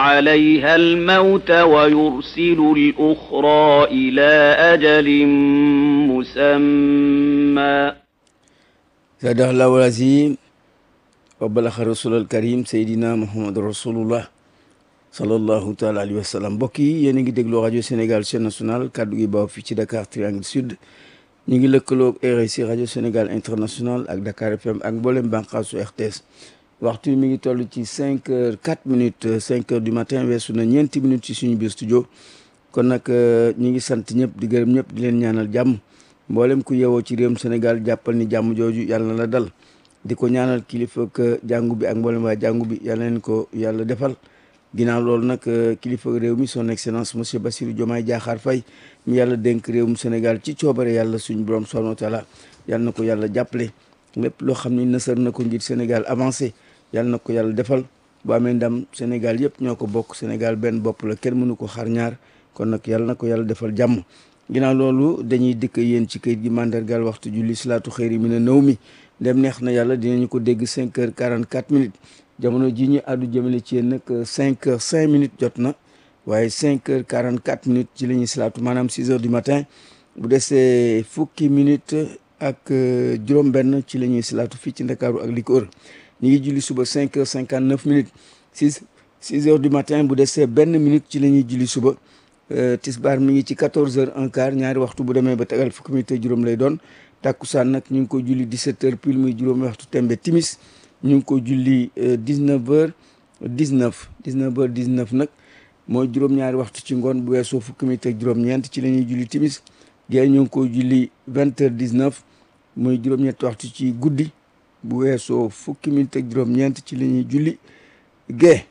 عليها الموت ويرسل الأخرى إلى أجل مسمى صدق الله العظيم وبلغ رسول الكريم سيدنا محمد رسول الله sallallahu taala alayhi wa sallam mbokk yi yéen a ngi déglu rajo Sénégal chaîne nationale kaddu gi baaw fii ci Dakar Triangle Sud ñu ngi lëkkaloog RSI rajo Sénégal international ak Dakar FM ak mboolem bànqaasu RTS waxtu mi ngi toll ci cinq heures quatre minutes cinq heures du matin weesu na ñeenti minutes ci suñu biir studio kon nag ñu ngi sant ñëpp di gërëm ñëpp di leen ñaanal jàmm mboolem ku yeewoo ci réewum Sénégal jàppal ni jàmm jooju yàlla na la dal di ko ñaanal kilifa ak jàngu bi ak mboolem waa jàngu bi yàlla leen ko yàlla defal. ginnaaw loolu nag kilifa réew mi son excellence monsieur Bassirou Diomaye Diakhar Faye mi yàlla dénk réewum Sénégal ci coobare yàlla suñu borom subhanahu wa taala yàlla na ko yàlla jàppale lépp loo xam ni nësër na ko ngir Sénégal avancé yàlla na ko yàlla defal bu amee ndam Sénégal yëpp ñoo ko bokk Sénégal benn bopp la kenn mënu ko xar ñaar kon nag yàlla na ko yàlla defal jàmm ginnaaw loolu dañuy dëkk yéen ci kayit gi mandargal waxtu julli salaatu xëyri mi ne nëw mi dem neex na yàlla dinañu ko dégg 5 heures 44 minutes jamono ji ñu àddu jëmale ci yéen nag cinq heures cinq minutes jot na waaye cinq heures quarante quatre minutes ci la ñuy salaatu maanaam six heures du matin bu desee fukki minutes ak juróom-benn ci la ñuy salaatu fii ci ndakaaru ak li ko wër ñu ngi julli suba cinq heures cinquante neuf minutes six six heures du matin bu desee benn minute ci la ñuy julli suba tisbaar mi ngi ci quatorze heures un quart ñaari waxtu bu demee ba tegal fukki minutes juróom lay doon takkusaan nag ñu ngi ko julli dix-sept heures pile muy juróomi waxtu tembe timis ñu ngi ko julli dix-neuf heures dix-neuf dix-neuf heures dix-neuf nag mooy juróom-ñaari waxtu ci ngoon bu weesoo fukki minit ak juróom-ñeent ci la ñuy julli timis gée ñu ngi ko julli vingt heures dix-neuf mooy juróom-ñetti waxtu ci guddi bu weesoo fukki minit ak juróom-ñeent ci la ñuy julli gée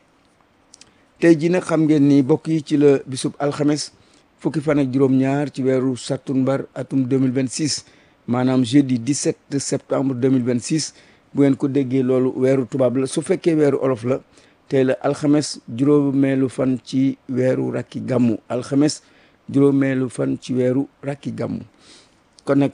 tey ji nag xam ngeen ni bokk yi ci la bisub alxames fukki fan ak juróom-ñaar ci weeru sattumbar atum 2026 maanaam jeudi 17 septembre 2026 bu ngeen ko déggee loolu weeru tubaab la su fekkee weeru olof la tey la alxames juróomeelu fan ci weeru rakki gàmmu alxames juróomeelu fan ci weeru rakki gàmmu kon nag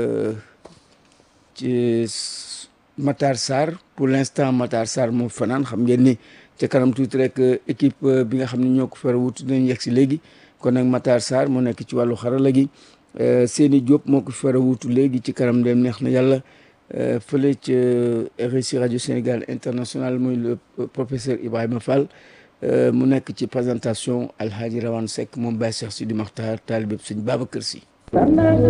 ci Matar Sarr pour l'instant Matar Sarr moo fanaan xam ngeen ni ca kanam tuuti rek équipe bi nga xam ne ñoo ko fara wut dinañ yegg si léegi kon nag Matar Sarr moo nekk ci wàllu xarala gi Seni Diop moo ko fara wutu léegi ci kanam dem neex na yàlla fële ca RSI rajo Sénégal international muy le professeur Ibrahima Fall mu nekk ci présentation Alhaji Rawane Seck moom Baye Cheikh Sidi Makhtar taalibe sëñ Babacar Sy